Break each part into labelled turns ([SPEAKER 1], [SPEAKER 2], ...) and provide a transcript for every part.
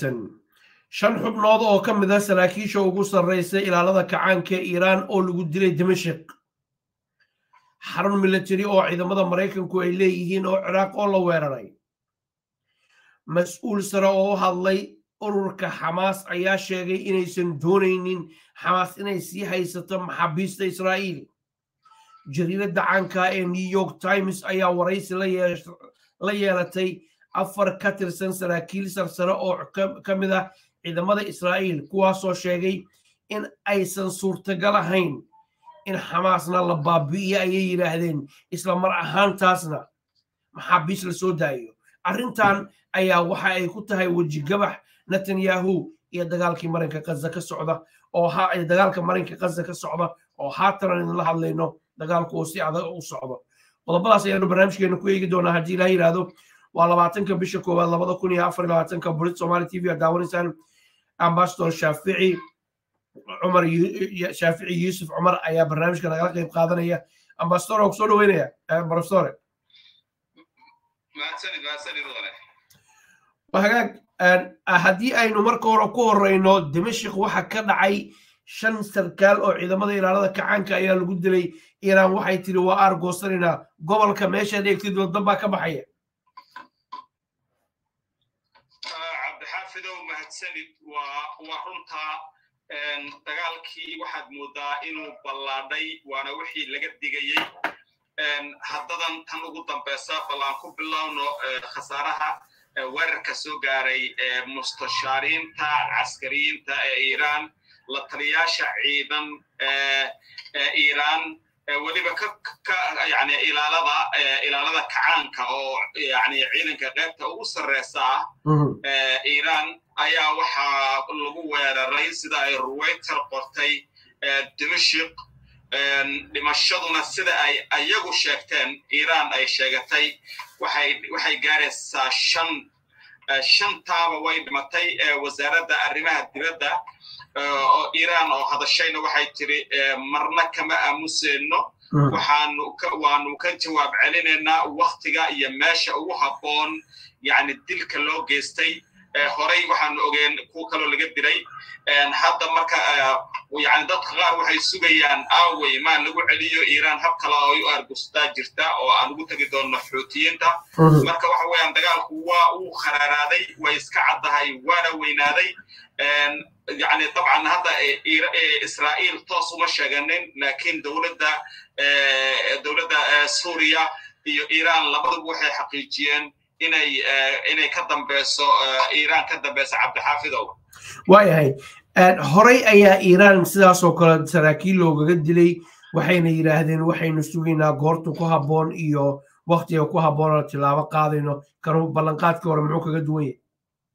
[SPEAKER 1] wanaagsan shan xubnood oo ka mid a saraakiisha ugu sarraysa ilaalada kacaanka ee iiraan oo lagu dilay dimashik xarun milatari oo ciidamada maraykanku ay leeyihiin oo ciraaq oo la weeraray mas-uul sare oo u hadlay ururka xamaas ayaa sheegay inaysan doonaynin xamaas inay sii haysato maxaabiista israa'iil jariiradda caanka ee new york times ayaa waraysi la yeelatay afar ka tirsan saraakiil sarsare oo ka mid ah ciidamada israa'iil kuwaasoo sheegay in aysan suurtagal ahayn in xamaasna la baabi'iyo ayay yidhaahdeen isla mar ahaantaasna maxaabiis la soo daayo arrintan ayaa waxa ay ku tahay wejigabax netanyahu iyo dagaalkii marinka kaza ka socda oo dagaalka marinka kaza ka socda oo haatan idinla hadlayno dagaalku uu si adag u socdo qodobadaas ayaanu barnaamijkeena ku eegi doonaa haddii ilaha yidhaahdo waa labaatanka bisha koowaad labada kun iyo afar iyo labaatanka burid somali t v aad daawanaysaan ambassador shaafici cumar shaafici yuusuf cumar ayaa barnaamijka nagala qayb qaadanaya ambassador oo kusoo dhaweynaya professore hagaag haddii aynu marka hore ku horeyno dimashik waxa ka dhacay shan sarkaal oo ciidamada ilaalada kacaanka ayaa lagu dilay iiraan waxay tiri waa aargoosanayna gobolka meeshaad eegtid wadan baa ka baxaya
[SPEAKER 2] cabdixaafidow mahadsanid waa runtaa dagaalkii waxaad moodaa inuu ballaadhay waana wixii laga digayey haddadan tan ugu dambeysa bal aan ku bilowno khasaaraha weerarka soo gaaray mustashaariinta caskariyiinta ee iiraan la taliyaasha ciidan ee iiraan weliba ka yani ilaalada ilaalada kacaanka oo yani ciidanka qaybta ugu sarreysa ah iiraan ayaa waxaa lagu weeraray sida ay ruwayter qortay dimashik dhimashaduna sida ay ayagu sheegteen iiraan ay sheegatay waxay waxay gaaraysaa shan shantaaba way dhimatay wasaaradda arrimaha dibadda oo iiraan oo hadashayna waxay tiri marna kama aamuseyno waxaanu waanu ka jawaab celinaynaa waktiga iyo meesha ugu habboon yani dilka loo geystay horey waxaanu ogeen kuwa kaloo laga dilay hadda marka yani dadka qaar waxay sugayaan aawey maa lagu celiyo iiraan hab kale oo u argustaa jirta oo aan ugu tegi doonno xuutiyiinta marka waxa weeyaan dagaalku waa uu kharaaraaday way iska caddahay waana weynaaday yani dabcan hadda israa'iil toos uma sheeganin laakiin dowladda dowladda suuriya iyo iiraan labaduba waxay xaqiijiyeen inay inay ka dambeyso iiraan ka dambeyso cabdixaafidow
[SPEAKER 1] waayahay horey ayaa iiraan sidaasoo kale saraakiil loogaga dilay waxayna yidhaahdeen waxaynu sugaynaa goortu ku habboon iyo waktiga ku habboon oo tilaabo qaadayno kanu ballanqaadkii hore muxuu kaga duwan yahay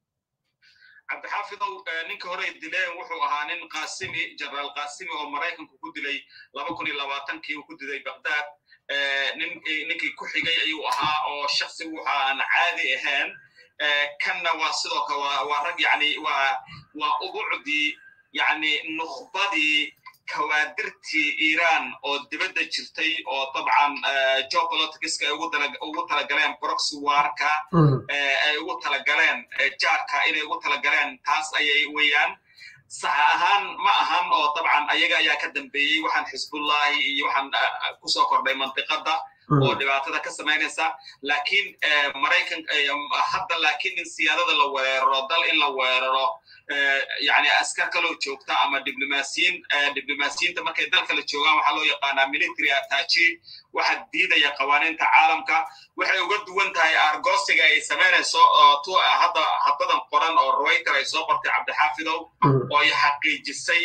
[SPEAKER 2] cabdixaafidow ninka hore dileen wuxuu ahaa nin qaasimi jenaraal qaasimi oo maraykanku ku dilay laba kun iyo labaatankii uu ku dilay baghdad ninkii ku xigay ayuu ahaa oo shaksi wuxa aan caadi ahayn kanna waa sidoo kale waa rag yani waa waa ubucdii yani nukhbadii kawaadirtii iiraan oo dibadda jirtay oo dabcan geopoliticska ay ugu talagaleen proxy warka ay ugu talagaleen jaarka inay ugu talagaleen taas ayay weeyaan sax ahaan ma ahan oo dabcan ayaga ayaa ka dambeeyey waxaan xisbullahi iyo waxaan kusoo kordhay mantiqadda oo dhibaatada ka samaynaysa laakiin maraykan hadda laakiin in siyaadada la weeraro dal in la weeraro yani askar kaloo joogta ama diblomaasiyiin diblomaasiyiinta markay dal kale joogaan waxaa loo yaqaanaa military attachi waxaa diidaya qawaaniinta caalamka waxay uga duwan tahay argosiga ay samaynayso oo hadda haddadan qoran oo rwayter ay soo qortay cabdixaafidow oo ay xaqiijisay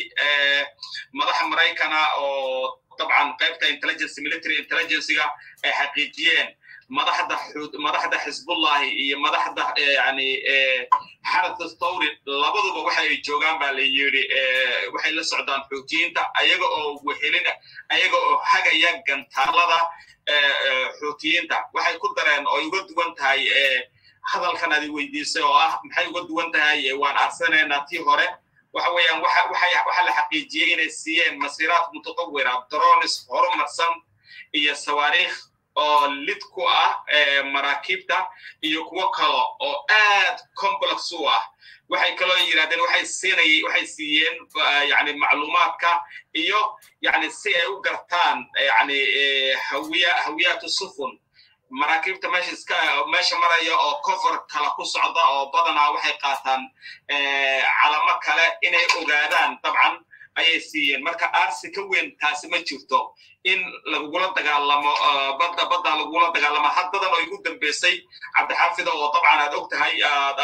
[SPEAKER 2] madaxa maraykana oo dabcan qaybta intelligence military intelligencega ay xaqiijiyeen madaxda madaxda xisbullahi iyo madaxda yani xarata thawri labaduba waxa ay joogaan baa la yidhi waxay la socdaan xuutiyiinta ayaga oo wehelin ayaga oo hagaya gantaalada xuutiyiinta waxay ku dareen oo uga duwan tahay hadalkan adi weydiisay oo ah maxay uga duwan tahay waan arsanaynaa tii hore waxa weeyaan waxa la xaqiijiyey inay siiyeen masiiraad mutatawira drones horumarsan iyo sawaariikh oo lid ku ah maraakiibta iyo kuwo kalo oo aad complex u ah waxay kaloo yidhahdeen waxay siinay waxay siiyeen yani macluumaadka iyo yani si ay u gartaan yani hawiya hawiyaatu sufun maraakiibta meesha iska meesha maraya oo cover kala ku socda oo badanaa waxay qaataan calamo kale inay ogaadaan dabcan ayay siiyeen marka arsi ka weyn taasi ma jirto in lagugula dagaalamo badda badda lagugula dagaalamo haddadan oo igu dambeysay cabdixaafida oo dabcan aad og tahay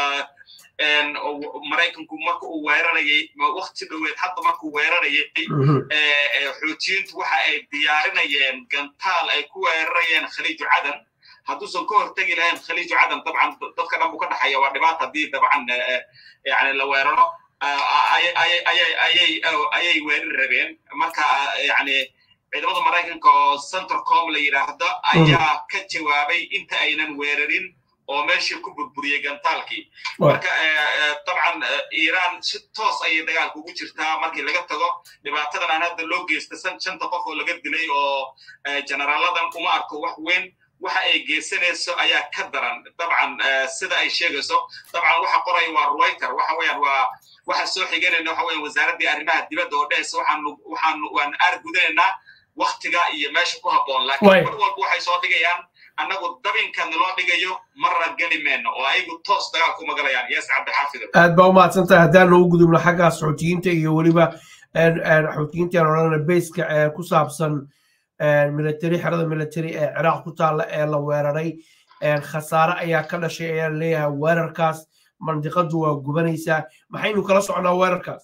[SPEAKER 2] maraykanku marka uu weerarayay wakti dhoweed hadda markuu weerarayay xuutiyiintu waxa ay diyaarinayeen gantaal ay ku weerarayeen khaliiju cadan hadduusan ka hortegi lahayn khaliiju cadan dabcan dadka dhan buu ka dhexaya waa dhibaata haddii dabcan yani la weeraro ayay weerar rabeen marka yani ciidamada maraykanka oo centercom la yidhaahdo ayaa ka jawaabay inta aynan weerarin oo meeshii ku burburiyey gantaalkii marka dabcan iiraan si toos ayay dagaalka ugu jirtaa markii laga tago dhibaatadan aan hadda loo geysta shanta qof oo laga dilay oo generaaladan uma arko wax weyn waxa ay geysanayso ayaa ka daran dabcan sida ay sheegayso dabcan waxa qoraya waa ruwayter waxa weeyaan waa waxa soo xiganayna waxa weeyaan wasaaraddii arrimaha dibadda oo dhehaysa waxaanu waxaanu waan aargudanaynaa waktiga iyo meesha ku habboon laakiin mar walba waxay soo dhigayaan annagu dabinka naloo dhigayo marra geli mayno oo ayagu toos dagaal kuma galayaan yes cabdixaafido
[SPEAKER 1] aad baa umahadsan tahay haddaan noogu gudubno xagga xoutiyiinta iyo weliba xoutiyiinta aan odhanayna bayska ee ku saabsan military xerada military ee ciraaq ku taalla ee la weeraray khasaare ayaa ka dhashay ayaa leeyahay weerarkaas mandiqadu waa gubanaysaa maxaynu kala socnaa weerarkaas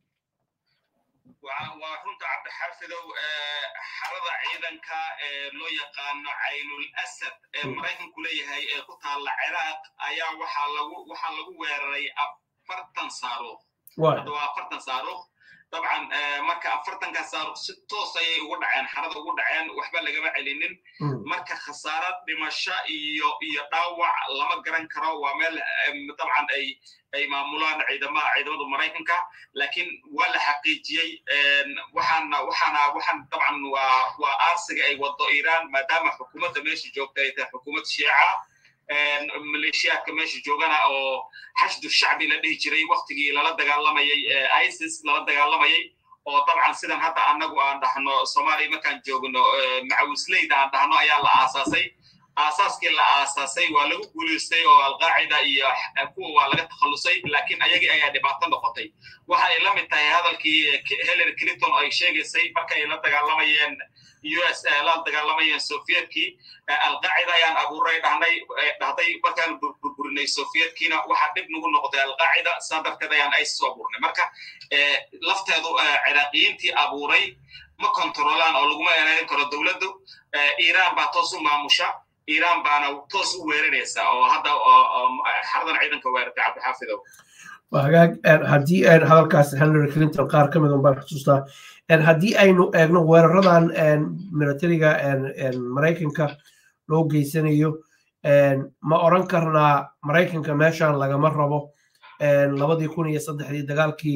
[SPEAKER 2] waa runta cabdixaafidow xerada ciidanka ee loo yaqaano caynul asad ee maraykanku leeyahay ee ku taalla ciraaq ayaa waxaa lagu waxaa lagu weeraray afartan saaruuq hadda waa afartan saaruuq dabcan marka afartanka saaruq si toos ayay ugu dhaceen xarada ugu dhaceen waxba lagama celinin marka khasaaro dhimasho iyo iyo dhaawac lama garan karo waa meel dabcan ay ay maamulaan ciidamaha ciidamada maraykanka laakiin waa la xaqiijiyey waxaana waxaana waxaan dabcan waa waa aarsiga ay wado iiraan maadaama xukuumadda meesha joogta ay tahay xukuumad shiica maleeshiyaadka meesha joogana oo xashdu shacbi la dhihi jiray waktigii lala dagaalamayay isis lala dagaalamayay oo dabcan sidan hadda annagu aan dhahno soomaaliya markaan joogno macawisleyda aan dhahno ayaa la aasaasay aasaaskii la aasaasay waa lagu guulaystay oo alqaacida iyo kuwa waa laga takhallusay laakiin ayagii ayaa dhibaato noqotay waxa ay la mid tahay hadalkii hillary clinton ay sheegaysay marka ay la dagaalamayeen us la dagaalamayeen sovietkii alqaacida ayaan abuuray dhahnay dhahday markaan burburinay sovietkiina waxaa dhib nagu noqday alqaacida saa darteed ayaan isis u abuurnay marka lafteedu ciraaqiyiintii abuuray ma kontrolaan oo laguma ereyn karo dowladdu iiraan baa toos u maamusha iiraan baana toos u weeraraysa oo hadda xaradan ciidanka weerartay cabdixaafidow
[SPEAKER 1] hagaag haddii hadalkaas hillary clinton qaar ka mid un baan xusuustaa haddii aynu eegno weeraradan militariga maraykanka loo geysanayo ma oran karnaa maraykanka meeshan lagama rabo labadii kun iyo saddexdii dagaalkii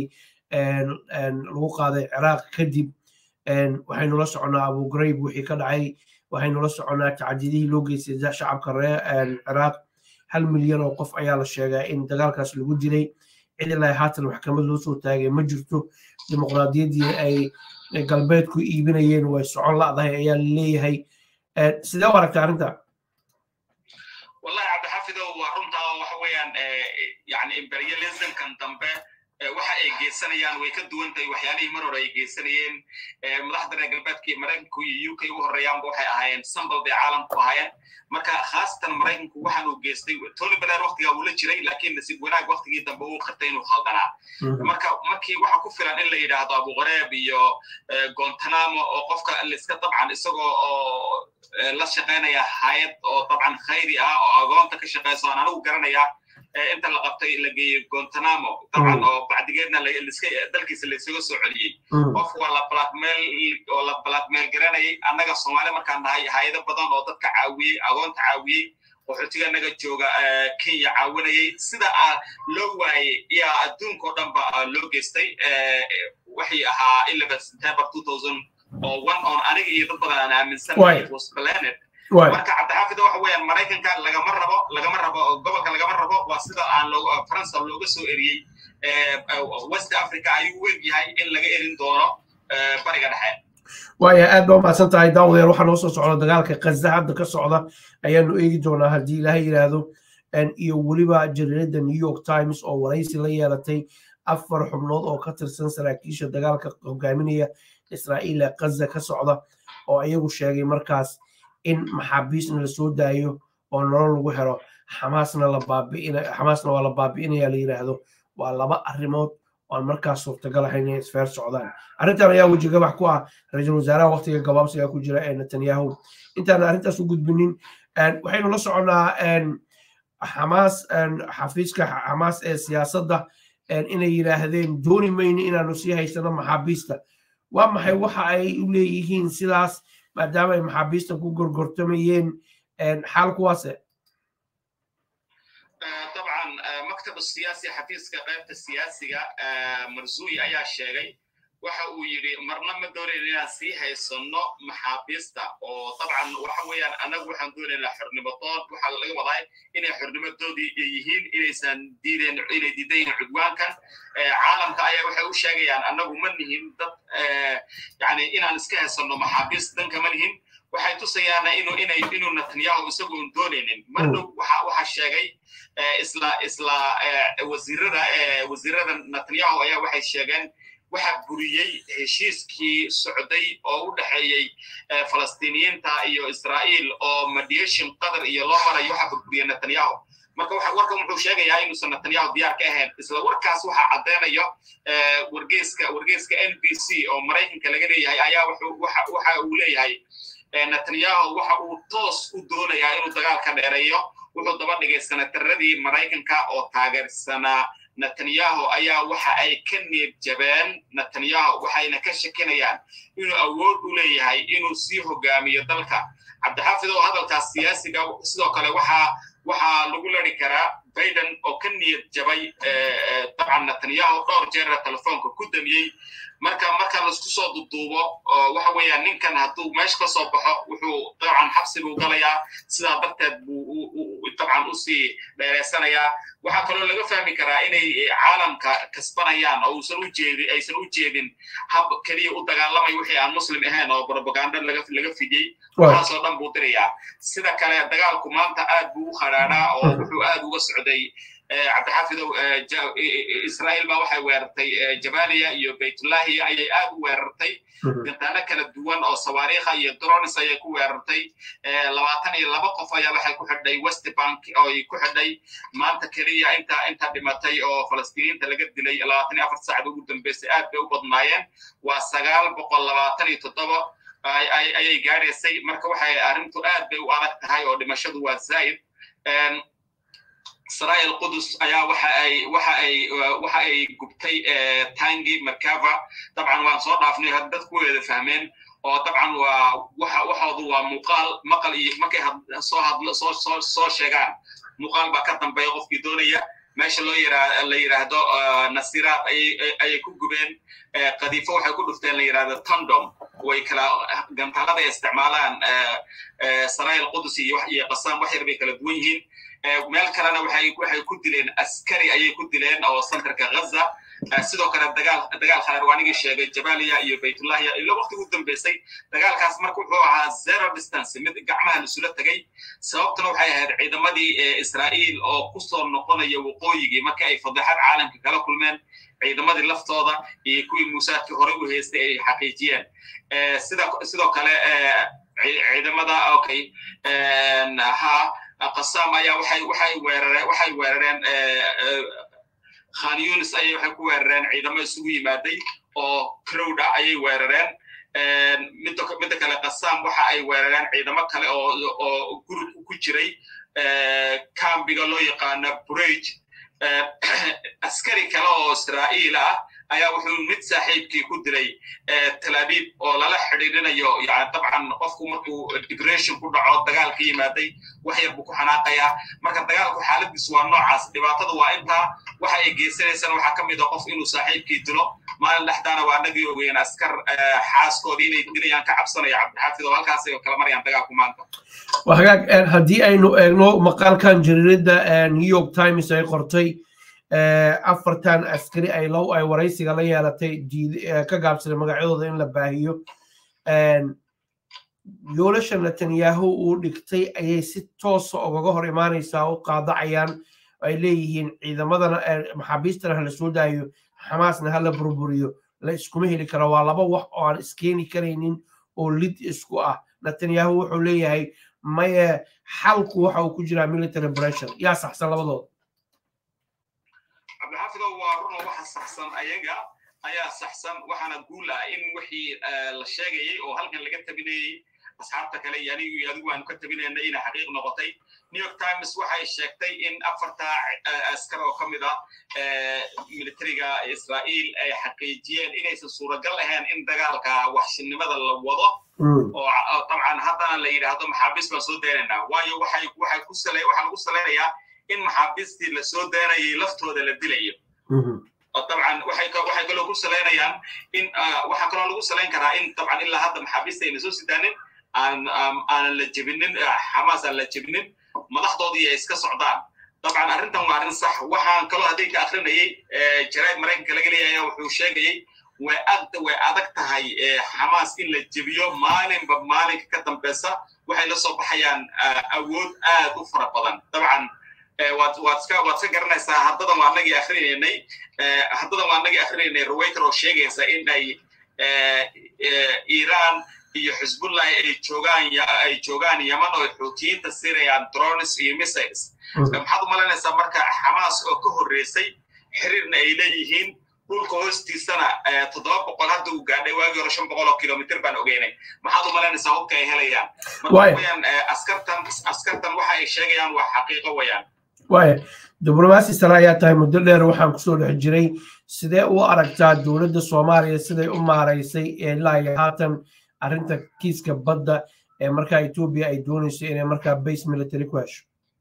[SPEAKER 1] lagu qaaday ciraaq kadib waxaynu la soconnaa abu grayb wixii ka dhacay waxaynu la soconnaa tacadidihii loo geystay shacabka reer ciraaq hal milyan oo qof ayaa la sheegaa in dagaalkaas lagu dilay cid ilaa haatan maxkamad loo soo taagay ma jirto dimuqraadiyaddii ay galbeedku iibinayeen way socon la'dahay ayaa leeyahay sidee u aragta arrinta
[SPEAKER 2] wallahi cabdixafidow waa runta waxa weeyaan yani imperialismkan dambe waxa ay geysanayaan way ka duwan tahay waxyaalihii mar hore ay geysanayeen madaxda reer galbeedka iyo maraykanku iyo uk u horeeyaanba waxay ahaayeen sambal bay caalamku ahaayeen marka khaasatan maraykanku waxaan uu geystay tony blair waktigaa uu la jiray laakiin nasiib wanaag waktigii dambe uu qirtay inuu khaldanaa marka markii waxa ku filan in la yidhaahdo abuqareeb iyo gontanamo oo qofka liska dabcan isagoo oo la shaqaynaya hayad oo dabcan khayri ah oo agoonta ka shaqayso aan anigu garanaya inta la qabtay la geeyey gontanamo dabcan oo bacdigeedna dalkiisa laysaga soo celiyey qof waa la blackmail oo la blackmail garanayay annaga soomaali markaan nahay hayado badan oo dadka caawiyey agoonta caawiyey qaxootiga naga jooga kenya caawinayay sida loo waayey yaa adduunkao dhanba loo geystay waxay ahaa eleven september two thousand oo one on aniga iyo dad badan aan aaminsanahay was planet marka cabdixaafid waxa weeyaan maraykanka lagama rabo lagama rabo gobolka lagama rabo waa sida aan faransa looga soo eriyey west africa ayuu u egyahay in laga erin doono bariga dhexe
[SPEAKER 1] waaya aad baa umahadsan tahay daawadeer waxaa noo soo socda dagaalka kaza hadda ka socda ayaanu eegi doonaa haddii ilaaha yidhaahdo iyo weliba jariirada new york times oo waraysi la yeelatay afar xubnood oo ka tirsan saraakiisha dagaalka hogaaminaya israa'iil ee kaza ka socda oo iyagu sheegay markaas in maxaabiisna la soo daayo oo nolol lagu helo xamaasna la baabi'ina xamaasna waa la baabi'inaya la yidhaahdo waa laba arrimood oan markaas suurtagal ahayn inay isfeer socdaan arrintan ayaa weji gabax ku ah ra-iisul wasaaraha waqtiga gabaabsiga ku jira ee netanyahu intaan arrintaas u gudbinin waxaynu la soconnaa xamaas xafiiska xamaas ee siyaasadda inay yidhaahdeen dooni mayno inaanu sii haysano maxaabiista waa maxay waxa ay u leeyihiin sidaas maadaama ay maxaabiista ku gorgortamayeen xaal kuwaase
[SPEAKER 2] طبعا مكتب السياسي حفيظك قيبت السياسية مرزوي أيا شيغي waxa uu yidhi marna ma doonayn inaan sii haysano maxaabiista oo dabcan waxa weeyaan anagu waxaan doonaynaa xornimadood waxaa laga wadaa inay xornimadoodii yihiin inaysan diideen inay diidan yihiin cudwaankan caalamka ayaa waxay u sheegayaan anagu ma nihin dad yani inaan iska haysano maxaabiist danka ma nihin waxay tusayaana inuu inay inuu netanyahu isagoon doonaynin mardow waxa waxa sheegay isla isla wasiirada wasiirada netanyahu ayaa waxay sheegeen waxaa buriyey heshiiskii socday oo u dhexeeyey falastiiniyiinta iyo israa'iil oo mediation qatar iyo loo marayo waxaa burburiyey netanyahu marka warkan wuxuu sheegayaa inuusan netanyahu diyaar ka ahayn isla warkaas waxaa caddeynayo wargeyska wargeyska n b c oo maraykanka laga leeyahay ayaa waxa uu leeyahay netanyahu waxa uu toos u doonayaa inuu dagaalka dheereeyo wuxuu daba dhigay sanataradii maraykanka oo taageersanaa netanyahu ayaa waxa ay ka niyad jabeen netanyahu waxayna ka shakinayaan inuu awood u leeyahay inuu sii hogaamiyo dalka cabdixaafid oo hadalkaas siyaasiga sidoo kale waxaa waxaa lagu lari karaa biden oo ka niyad jabay dabcan netanyahu dhowr jeera telefoonka ku damiyey marka marka laisku soo duduubo waxa weeyaan ninkan hadduu meesha ka soo baxo wuxuu dabcan xabsi buu galayaa sidaa darteed buu dabcan usii dheereysanayaa waxaa kaloo laga fahmi karaa inay caalamka kasbanayaan oo uusan u jeedin aysan u jeedin hab keliya u dagaalamay wixii aan muslim ahayn oo propaganda laga laga fidiyey waxaasoo dhan buu dirayaa sida kale dagaalku maanta aad buu u khadhaadhaa oo wuxuu aad uga socday cabdixaafidow israa'iil baa waxay weerartay jabaliya iyo baytullahiya ayay aad u weerartay gantaano kala duwan oo sawaariikha iyo drones ayay ku weerartay labaatan iyo laba qof ayaa waxay ku xidhay west bank oo ay ku xidhay maanta keliya inta inta dhimatay oo falastiiniinta laga dilay labaatan iyo afar saacad ugu dambeysay aad bay u badnaayeen waa sagaal boqol labaatan iyo toddoba ayay gaadhaysay marka waxay arrintu aad bay u adag tahay oo dhimashadu waa zaa'id israel qudus ayaa waxa ay waxa ay waxa ay gubtay tangi merkava dabcan waan soo dhaafnay had dadku wada fahmeen oo dabcan waa waxa waxoodu waa muuqaal maqal iyo markay soo hadlo soo soo soo sheegaan muuqaal baa ka dambeeya qofkii doonaya meesha loo yiraa la yiraahdo nasiraad ayay ayay ku gubeen qadiifo waxay ku dhufteen la yiraahdo tondom way kala gantaalada ay isticmaalaan saraayil qudus iyo iyo qasaan wax yar bay kala duwan yihiin meel kalena waxay waxay ku dileen askari ayay ku dileen oo santarka ghaza sidoo kale dagaal dagaal khalar waa anigii sheegay jabaliya iyo baytullahiya ilo waqti ugu dambeysay dagaalkaas marka wuxuu ahaa zero distance mid gacmaha lasula tegay sababtuna waxay ahayd ciidamadii israa'iil oo kusoo noqonaya waqooyigii marka ay fadeexad caalamka kala kulmeen ciidamadii laftooda iyo kuwii muusaadkii horey u haystay ay xaqiijiyeen sida sidoo kale ciidamada okay ha qasam ayaa waxay waxay weerareen waxay weerareen khan yunis ayay waxay ku weerareen ciidamo isugu yimaaday oo crowd ah ayay weerareen midda midda kale qasam waxa ay weerareen ciidamo kale oo oo gurub ku jiray kambiga loo yaqaano burage askari kale oo israa'iil ah ayaa wuxuu mid saaxiibkii ku dilay talaabib oo lala xidhiidhinayo yani dabcan qofku markuu depression ku dhaco dagaal ka yimaaday wax yar buu ku xanaaqayaa marka dagaalku xaaladiisu waa noocaas dhibaatada waa intaa waxa ay geysanaysana waxaa ka mid a qof inuu saaxiibkii dilo maalin dhexdaana waa anagii ogeyn askar xaaskoodii inay dilayaan ka cabsanaya cabdixaafid oo halkaas ay kala marayaan dagaalku maanta
[SPEAKER 1] hagaag haddii aynu eegno maqaalkan jariirada new york times ay qortay afartan askari ay low ay waraysiga la yeelatay ka gaabsaday magacyadooda in la baahiyo yoolasha netanyahu uu dhigtay ayay si toosa ugaga hor imaanaysaa u qaadacayaan ay leeyihiin ciidamadana maxaabiistana hala soo daayo xamaasna hala burburiyo la iskuma heli karo waa laba wax oo aan iskeeni karaynin oo lid isku ah netanyahu wuxuu leeyahay maye xalku waxa uu ku jiraa military pressure yaa saxsan labadooda
[SPEAKER 2] cabdixaafidow waa runo waxa saxsan ayaga ayaa saxsan waxaana guul ah in wixii la sheegayay oo halkan laga tabinayey asxaabta kale iyo anigu iyo adigu aanu ka tabinayna inay xaqiiq noqotay new york times waxay sheegtay in afarta askar oo ka mid ah militariga israa'iil ay xaqiijiyeen inaysan suuragal ahayn in dagaalka waxshinimada la wado oo dabcan haddana la yidhaahdo maxaabiis baan soo daynaynaa waayo waxay waxay ku sale waxaa lagu salaynayaa in maxaabiistii la soo daynayay laftooda la dilayo dabcan waxay waxay kaloo ku salaynayaan in waxaa kaloo lagu salayn karaa in dabcan ilaa hadda maxaabiista ayna soo sidaanin aan aanan la jebinin xamaas aan la jebinin madaxdoodii ay iska socdaan dabcan arrintan waa arrin sax waxaan kaloo hadday ka akrinayay jaraid maraykanka laga leeyahay wuxuu sheegayay way ag way adag tahay xamaas in la jebiyo maalinba maalinka ka dambeysa waxay la soo baxayaan awood aad u fara badan dabcan waad waad iska waad iska garanaysaa haddadan waa anagii akrinaynay haddadan waa anagii akrinaynay ruwayter oo sheegaysa in ay iiraan iyo xisbullah ay joogaan ay joogaan yaman oo xuutiyiinta sirayaan drones iyo missiles maxaad u malaynaysaa marka xamaas oo ka horreysay xiriirna ay leeyihiin dhulka hoostiisana toddoba boqol hadda uu gaadhay waagii hore shan boqol oo kilomitr baan ogeynay maxaad u malaynaysaa hubka ay helayaan marka weyaan askartan askartan waxa ay sheegayaan waa xaqiiqo weyaan
[SPEAKER 1] waaya diblomaasi sare ayaa tahay muddo dheer waxaan kusoo dhex jiray sidee u aragtaa dowladda soomaaliya siday u maaraysay ilaa iyo haatan arrinta kiiska badda ee markaa etoobiya ay doonayso inay markaa base military ku hesho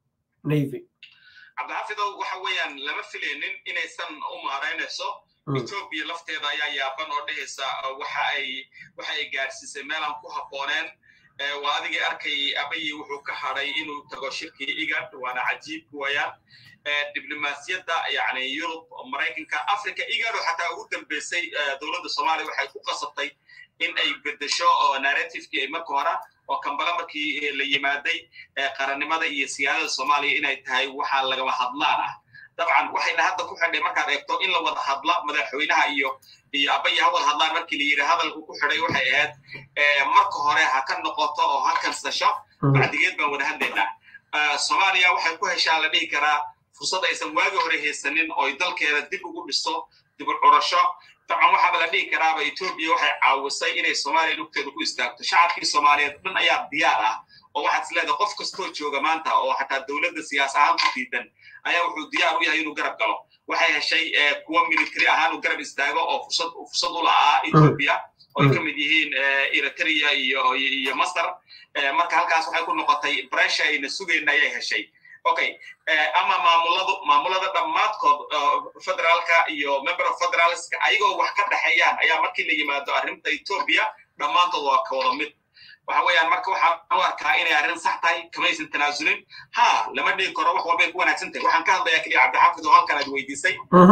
[SPEAKER 1] navy
[SPEAKER 2] cabdixaafidow waxa weeyaan lama filaynin inaysan u maaraynayso etoobiya lafteeda ayaa yaaban oo dhehaysa waxa ay waxa ay gaadhsiisay meelaan ku habbooneen waa adigii arkay abayi wuxuu ka hadhay inuu tago shirkii igad waana cajiib wayaan diblomaasiyadda yani yurub maraykanka africa igado xataa ugu dambeysay dowladda soomaaliya waxay ku qasabtay in ay bedesho oo narrativekii ay marka hore oo kambala markii la yimaaday qarannimada iyo siyaadada soomaaliya inay tahay waxaa lagama hadlaan ah dabcan waxayna hadda ku xidhay markaad eegto in la wada hadla madaxweynaha iyo iyo abaya ha wada hadlaan markii la yidhi hadalku ku xidhay waxay ahayd marka hore ha ka noqoto oo ha kansasho bacdigeed baan wada hadlaynaa soomaaliya waxay ku heshaa la dhihi karaa fursad aysan waagi hore haysanin oo dalkeeda dib ugu dhiso dib u curasho dabcan waxaaba la dhihi karaaba etoobiya waxay caawisay inay soomaaliya lugteeda ku istaagto shacabkii soomaaliyeed dhan ayaa diyaar ah oo waxaad is leedahay qof kastoo jooga maanta oo xataa dowladda siyaas ahaan ku diidan ayaa wuxuu diyaar u yahay inuu garab galo waxay heshay kuwa military ahaan uu garab istaago oo fursad fursad u la'aa etoobiya oo ay ka mid yihiin eritrea iyo iyo masar marka halkaas waxay ku noqotay bresha ayna sugayna ayay heshay okay ama maamuladu maamulada dhammaadkood federaalka iyo member of federalska ayagoo wax ka dhexeeyaan ayaa markii la yimaado arrinta etoobiya dhammaantood waa ka wada mid waxa weeyaan marka waxaan u arkaa inay arrin sax tahay kamaysan tanaasulin ha lama dhigi karo wax walbay ku wanaagsan tahay waxaan ka hadlayaa keliya cabdixaafid oo halkan aad weydiisay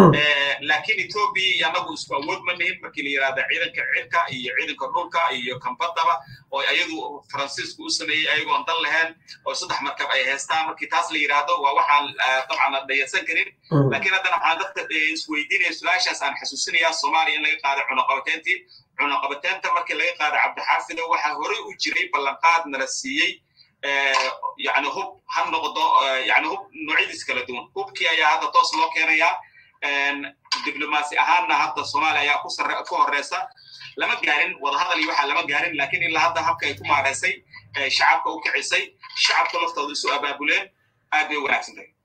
[SPEAKER 2] laakiin etoobiya iyo annagu isku awood ma nihin markii la yidhahda ciidanka cirka iyo ciidanka dhulka iyo kambadaba oo ayadu faransiisku u sameeyey ayagoon dan lahayn oo saddex markab ay haystaan markii taas la yidhaahdo waa waxaan dabcan la dhayarsan karin laakiin haddana waxaan dadka isweydiinaya su-aashaas aan xasuusinayaa soomaaliya in laga qaaday cunaqabateyntii cunaqabateynta markii laga qaada cabdixaafido waxaa horey u jiray ballanqaad nala siiyey yani hub ha noqdo yani hub noocyadiis kala duwan hubkii ayaa hadda toos loo keenayaa diblomaasi ahaanna hadda soomaaliya ayaa ku sare ku horeysa lama gaarin wadahadal iyo waxaa lama gaarin laakiin ilaa hadda habka ay ku maareysay shacabka u kicisay shacabka laftooda isu abaabuleen aad bay wanaagsan tahay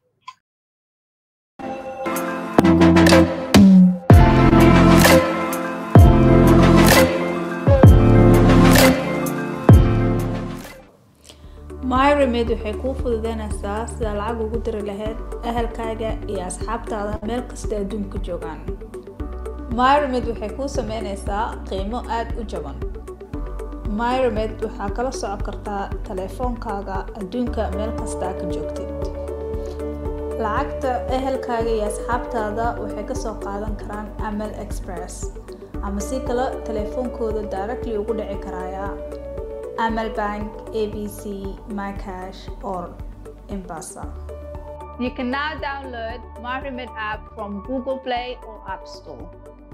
[SPEAKER 3] myremed waxay kuu fududeynaysaa sidaa lacag ugu diri lahayd ahalkaaga iyo asxaabtaada meel kasta adduunka joogaan myramid waxay kuu sameynaysaa qiimo aad u jaban myramid waxaa kala socon kartaa taleefoonkaaga adduunka meel kastaa ka joogtid lacagta ehelkaaga iyo asxaabtaada waxay kasoo qaadan karaan amal express ama si kale taleefoonkooda directly ugu dhici karaya amal bank abc mycash or embasa You can now download MyRemit app from Google Play or App Store.